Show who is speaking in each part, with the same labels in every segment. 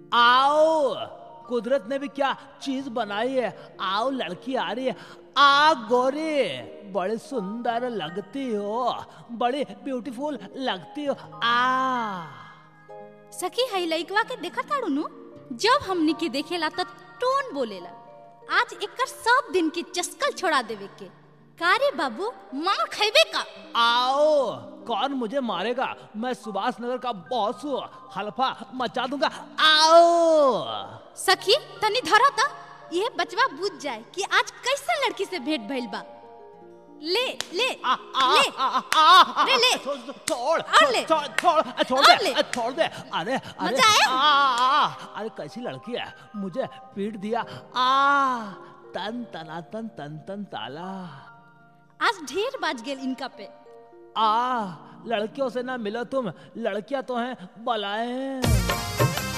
Speaker 1: आओ कुदरत ने भी क्या चीज बनाई है आओ लड़की आ रही है आ गोरी बड़ी सुंदर लगती हो बड़ी ब्यूटीफुल लगती हो आ
Speaker 2: सखी हई लइकवा के देखत ताड़ू नु जब हमनी के देखेला त टोन बोलेला आज एकर सब दिन के चस्कल छोड़ा देवे के कारे बाबू मार खैबे का
Speaker 1: आओ कौन मुझे मारेगा मैं सुभाष नगर का बॉस हूँ हल्फा मचा दूंगा आओ
Speaker 2: सखी तनी धरा त ये बचवा बुझ जाए कि आज कैसे लड़की से भेंट भइल बा ले ले
Speaker 1: आ, आ,
Speaker 2: ले
Speaker 1: आ, आ, आ,
Speaker 2: अरे ले।
Speaker 1: छोड़ छोड़
Speaker 2: और ले।
Speaker 1: छोड़ छोड़ छोड़
Speaker 2: और
Speaker 1: दे
Speaker 2: ले।
Speaker 1: छोड़ दे अरे अरे
Speaker 2: मजा आया?
Speaker 1: आ, आ, आ, अरे कैसी लड़की है मुझे पीट दिया आ तन तना तन तन तन ताला
Speaker 2: आज ढेर बाज गेल इनका पे
Speaker 1: आ लड़कियों से ना मिलो तुम लड़कियां तो हैं बलाएं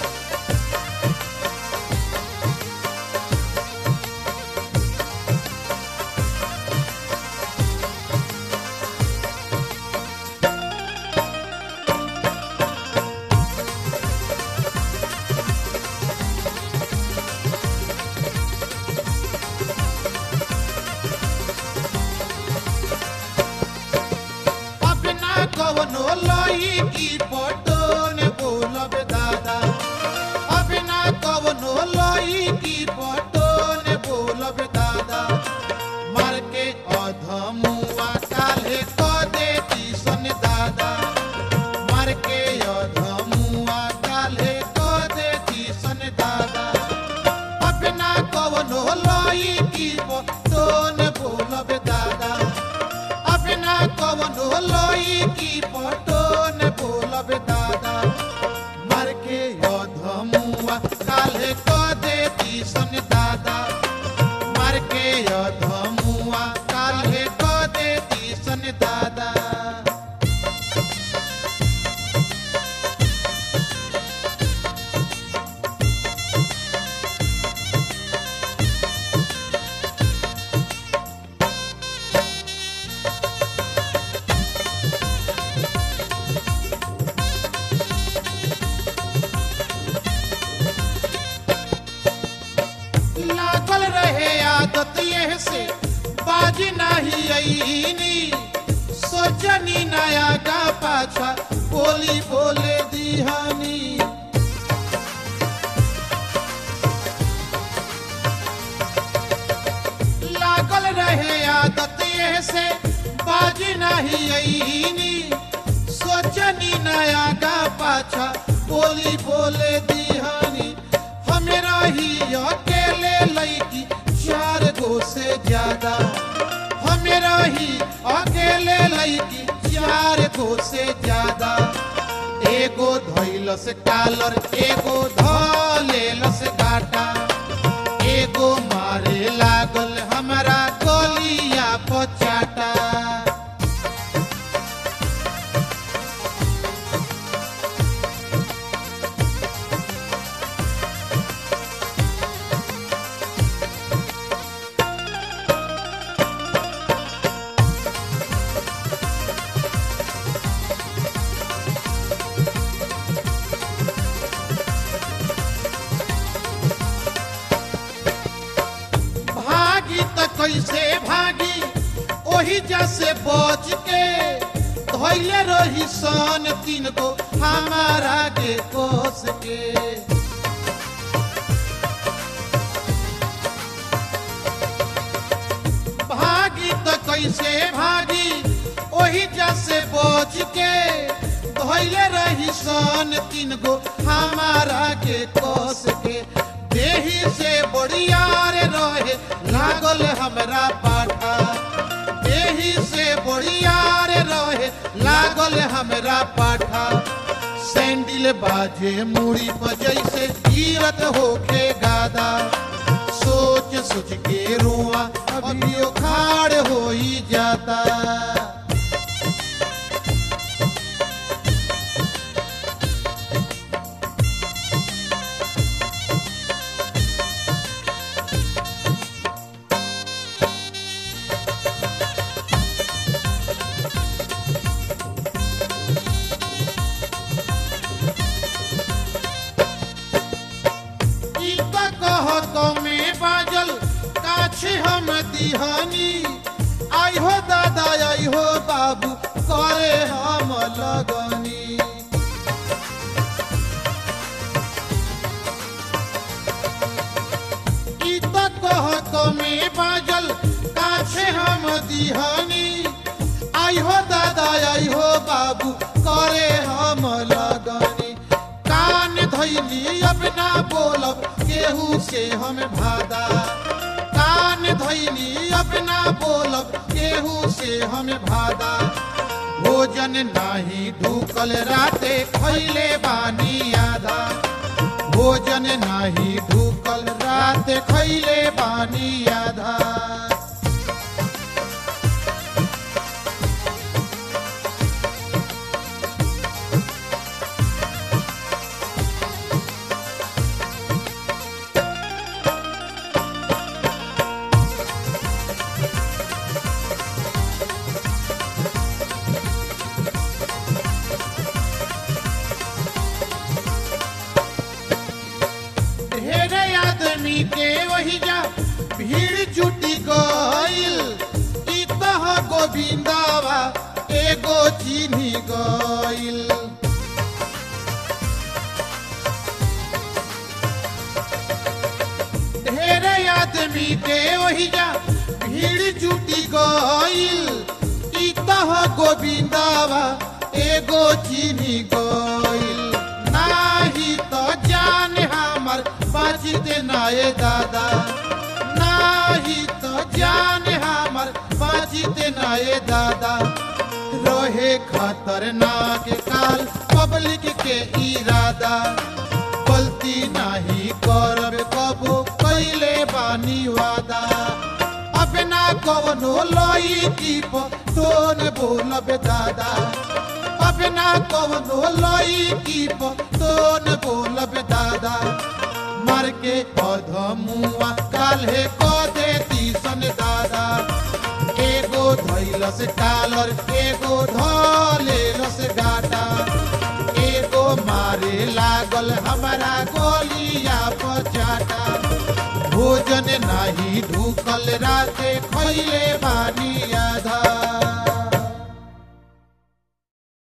Speaker 3: अपना कवनो लोई की फोटो ने बोलब दादा अपना कवनो लोई की फोटो ने बोलब दादा मर के अधमुआ काले को देती सन दादा मर के अधमुआ काले को देती सन दादा अपना कवनो लोई की फोटो ने बोलब दादा अपना कवनो लोई की फोटो ने बोलब दादा मर के अधमुआ काले को देती सन दादा मर के अधमुआ काले को देती सन दादा लागल रहे आदत यह से बाज नहीं आईनी सोचनी नया का पाछा बोली बोले दिहानी लागल रहे आदत यह से बाज नहीं आईनी सोचनी नया का पाछा बोली बोले दिहानी हमरा ही अकेले लईकी चार गो से ज्यादा हमरा ही अकेले लईकी चार गो से ज्यादा एगो धैलस कालर एगो धलेलस काटा एगो मारे लागल हमरा गलिया पचाटा भागी त कैसे भागी ओही जैसे बच के धैले रही सन तीन को हमारा के कोस के भागी त कैसे भागी ओही जैसे बच के धैले रही सन तीन गो हमारा के कोस के देही से बड़ियार रहे लागल हमरा पाठा देही से बड़ियार रहे लागल हमरा पाठा सैंडल बाजे मूड़ी पर जैसे गिरत होके गादा सोच सोच के रुआ अभी खाड़ हो ही जाता कमे बाजल काछे हम दिहानी आई हो दादा आई हो बाबू करे हम लगनी ई त कह कमे बाजल काछे हम दिहानी आई हो दादा आई हो बाबू करे हम लगनी कान धैली अब ना बोलब केहू से हम भादा कान धैली अब ना बोलब केहू से हम भादा भोजन नाही ढूकल राते खैले बानी आधा भोजन नाही ढूकल रात खैले बानी आधा ढेरे आदमी के वही जा भीड़ जुटी गईल ई तह गोविंदावा एगो चिन्ही गईल ढेरे आदमी के वही जा भीड़ जुटी गईल ई तह गोविंदावा एगो चिन्ही गईल नाही तो जान हमर बाजिते नाये दादा नाही तो जान हमर बाजिते नाये दादा रहे खतरनाक काल पब्लिक के इरादा गलती नाही करब कबो कैले बानी वादा अब ना कवनो लोई की टोन बोलब दादा अब ना कवनो लोई की टोन बोलब दादा मर के अधमुआ काल्हे क देती सन दादा एगो धैलस टालर एगो धलेलस गाटा एगो मारे लागल हमारा गोलिया पचाटा भोजन नाही ढूकल राते खैले बानी आधा